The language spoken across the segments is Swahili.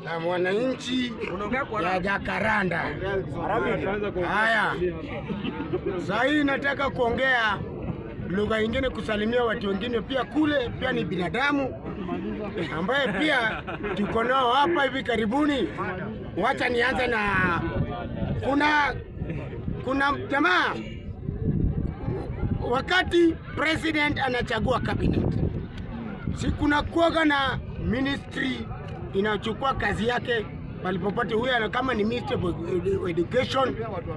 na mwananchi ya Jakaranda. Haya, saa hii nataka kuongea lugha ingine, kusalimia watu wengine pia kule, pia ni binadamu ambaye pia tuko nao hapa hivi karibuni. Wacha nianze na kuna kuna jamaa wakati president anachagua cabinet, si kuna kuoga na ministry inachukua kazi yake palipopote. Huyo ana- kama ni minister of Edu- education,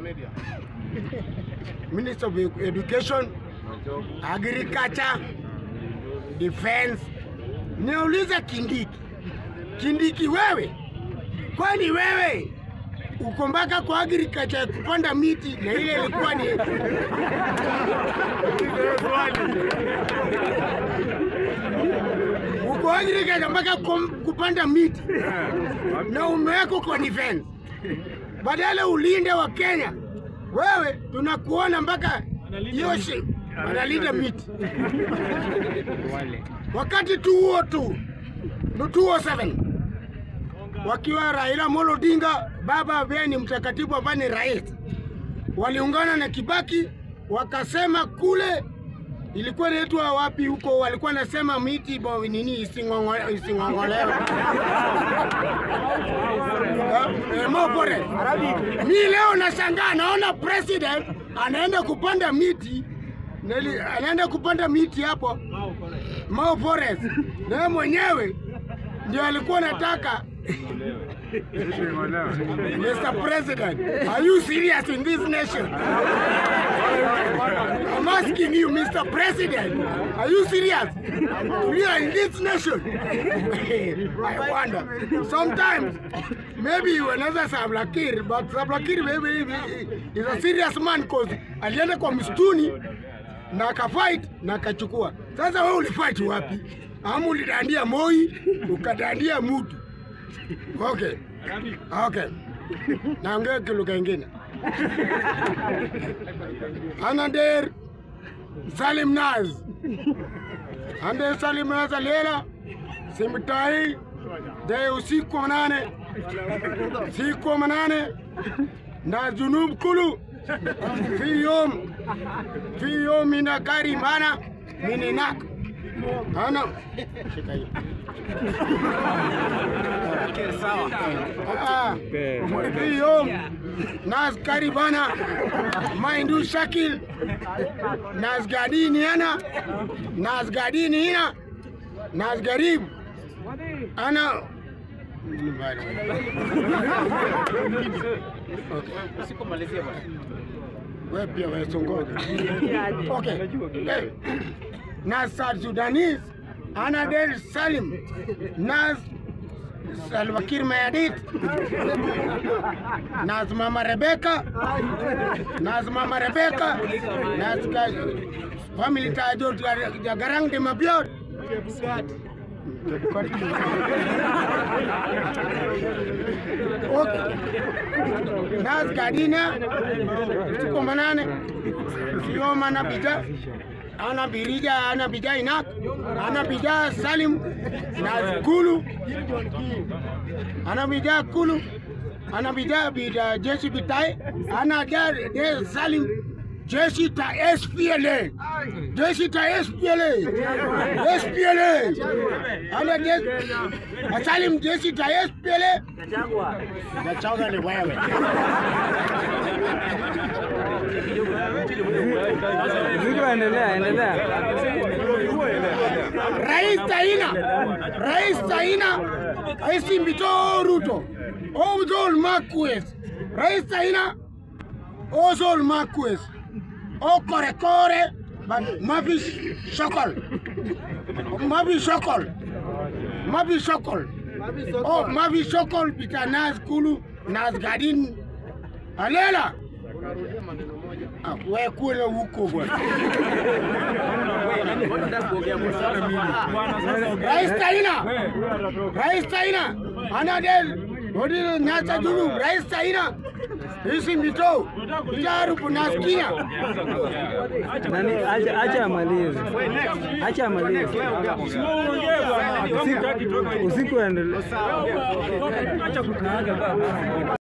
minister of education, agriculture, defense. Niuliza Kindiki, Kindiki wewe, kwani wewe uko mpaka kwa agriculture ya kupanda miti na ile ilikuwa ni uko agriculture mpaka kum- kupanda miti na umewekwa kwa defense, badala ulinde wa Kenya. Wewe tunakuona mpaka hiyo shi- wanalinda miti wakati tu huo tu no 207 wakiwa Raila Amolo Odinga, baba ambaye ni mtakatifu ambaye ni rais, waliungana na Kibaki wakasema kule ilikuwa inaitwa wapi huko, walikuwa nasema miti bo nini ising'ong'o- ising'ong'olewe Eh, Mau Forest. Mi leo nashangaa naona president anaenda kupanda miti Neli, anaenda kupanda miti hapo Mau Forest, na yeye mwenyewe ndio alikuwa nataka Mr. President, are you serious in this nation? I'm asking you, Mr. President, are you serious? We are in this nation. I wonder. Sometimes, maybe another Sablakir, but Sablakir maybe is a serious man because alienda kwa msituni na akafight na akachukua. Sasa wewe ulifight wapi? Ama ulidandia Moi ukadandia Mutu? Okay. Okay. Naongea kilugha ingine. Anander Salim Naz. Anander Salim Naz alela simtai de usiku wa manane siku wa manane na junub kulu fi yom fi yom mina gari mana mininak ana shika hiyo Ah, fi yom nas karibana maindu shakil nas gadini ana nas gadini ina nas garib ana wewe pia wewe songoja. Okay. Eh, na South Sudanese ana Del Salim na Salva Kiir Mayardit na Mama Rebecca na Mama Rebecca na family tajo ya Garang de Mabiot Okay. Nas Gadina siku manane sio mana bija ana birija ana bija inak ana bija Salim na Kulu ana bija Kulu ana bija bija jeshi bitai ana ja de Salim jeshi ta SPLA jeshi ta SPLA SPLA ana jeshi Salim jeshi ta SPLA Gachagua ni wewe Mzigo endelea, endelea. Rais Taina, Rais Taina, Rais Mbito Ruto, Ozol Marquez, Rais Taina, Ozol Marquez, O Kore Kore, but Mavi Shokol, Mavi Shokol, Mavi Shokol, Oh Mavi Shokol, Pita Naz Kulu, Naz Gadin, Alela. Ah, wewe kule huko bwana. Rais Taina, Rais Taina, anadel Odile Nyasa Julu, Rais Taina, Hizi mito tarubu nasikia. Nani, acha acha amalize, acha amalize. Usiku usiku endelee.